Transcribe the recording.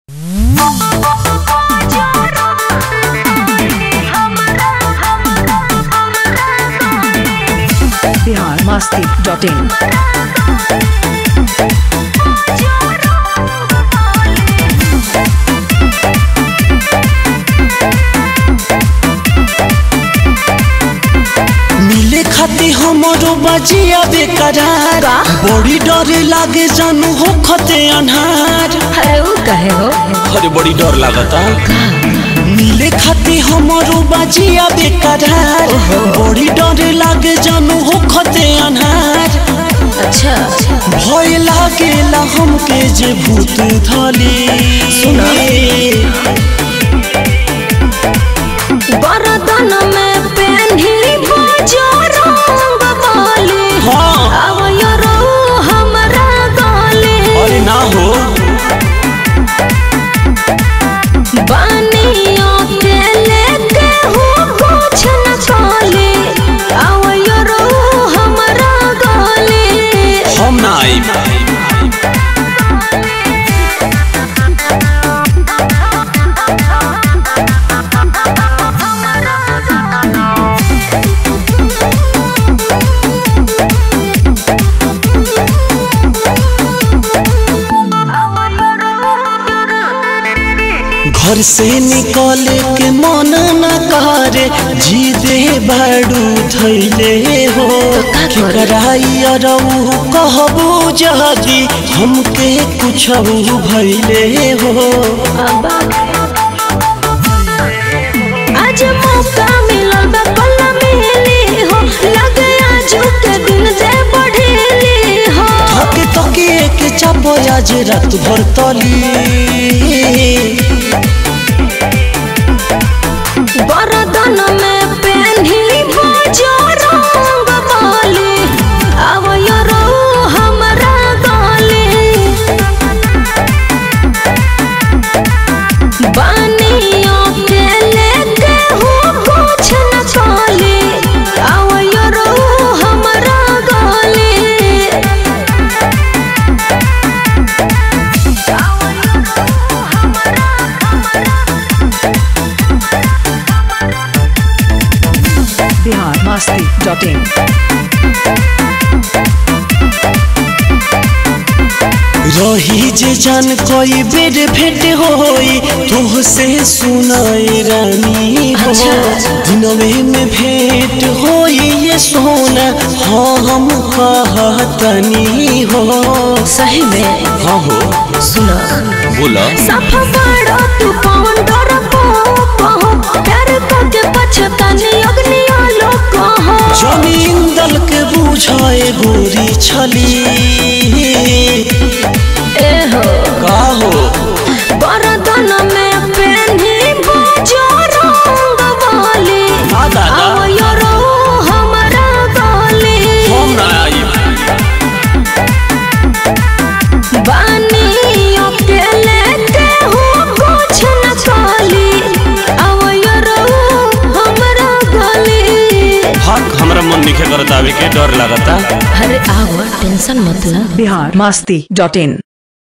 Bihar Masti dot in मिले खाती हमरो बजिया बेकरार बड़ी डर लागे जानू हो खते अनहार अरे वो कहे हो अरे बड़ी डर लागता मिले खाती हमरो बजिया बेकरार बड़ी डर लागे जानू हो खते अनहार अच्छा भय लागेला हमके जे भूत धली सुना। बरदन में पेन्ही बजो रंग बाली हाँ आवयो रो हमरा गाली अरे ना हो बानियों के लेके हूँ कुछ न खाली आवयो रो हमरा गाली हम ना आइब घर से निकले के मन न करे जी दे बाड़ू थैले हो केकराई अरऊ कहबू जदी हमके कुछ भैले हो आज मौका मिलल बा कल मिली हो लगे आज के दिन जे बढ़ेली हो थके थके के चाप आज रात भर तली बरदन में पेन्ही बजो रंग बाली आवयो रो हमरा गाली बानियों के लेके हूँ कुछ न खाली आवयो रो हमरा गाली बिहार मस्ती डॉट इन रही जे जान कोई बेर भेंट होई तोह से सुनाई रानी हो दिनवे में भेंट होई ये सोना हाँ हम कहतनी हो सही में हाँ हो सुना बोला सफा बड़ा तू पवन डर पाहो प्यार करके पछतानी अग्नि आलो कहो जमीन दल के बुझाए गोरी छली ए हो का हो बरदन में पेन्ही बजो रंग बाली हाँ दादा आवयो रो हमरा गाली हम ना आइब बानियों के लेके हूँ कुछ न खाली आवयो रो हमरा गाली हक हमरा मन निखे करत आवे के डर लागता अरे आवा टेंशन मत ला बिहार मस्ती डॉट इन